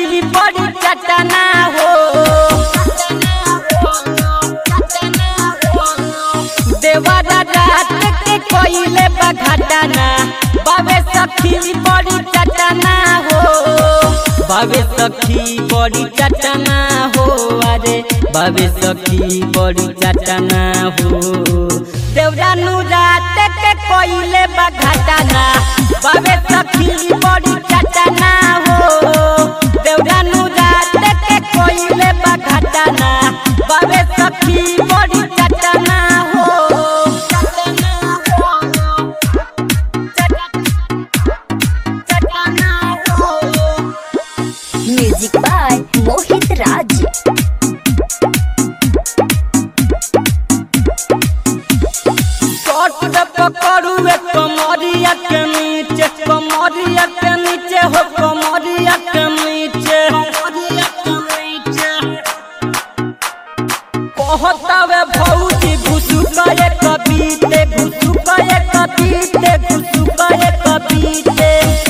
सखी बड़ी चटना हो देवरा रात के कोइले बघटना बाबे सखी बड़ी चटना हो बाबे सखी बड़ी चटना हो अरे बाबे सखी बड़ी चटना हो देवरा नु रात के कोइले बघटना बाबे सखी बड़ी चटना हो देवरा नु रात के कोइले बघटना बाबे सखी बड़ी चटना हो म्यूजिक बाय मोहित राज कट पकड़ू कमरिया के नीचे कमरिया के नीचे हो कमरिया के नीचे कहतावे भौजी घुसु गए कबीते घुसु गए कबीते घुसु गए कबीते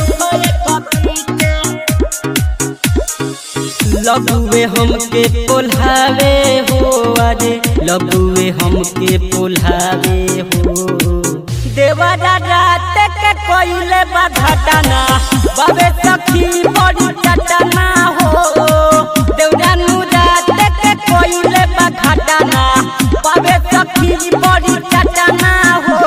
लगुए हमके पोल्हावे हो अरे लगुए हमके पोल्हावे हो देवरा रात के कोइले बघटना बाबे सखी बड़ी चटना हो देवरा नु रात के कोइले बघटना बाबे सखी बड़ी चटना हो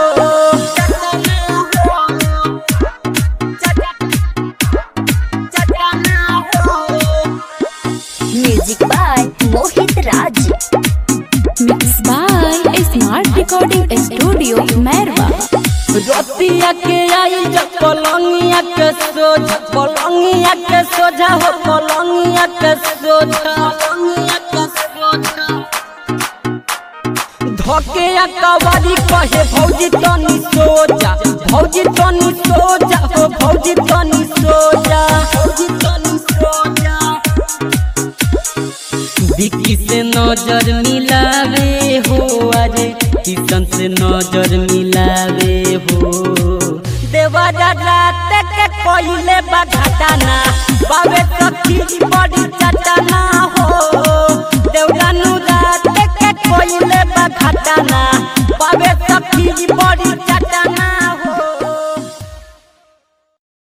music by Mohit Raj mix by smart recording studio Mairwa रतिया के आई जब पलंगिया के सोझा पलंगिया के सोझा हो पलंगिया के सोझा धके कवारी कहे भौजी तनी सोजा भौजी तनी सोजा हो भौजी तनी सोजा भौजी तनी सोजा विकी से नजर मिलावे हो अरे किशन से नजर मिलावे हो देवरा रात के कोइले बघटना बाबे सखी बड़ी चटना हो देवरा नु रात के कोइले बघटना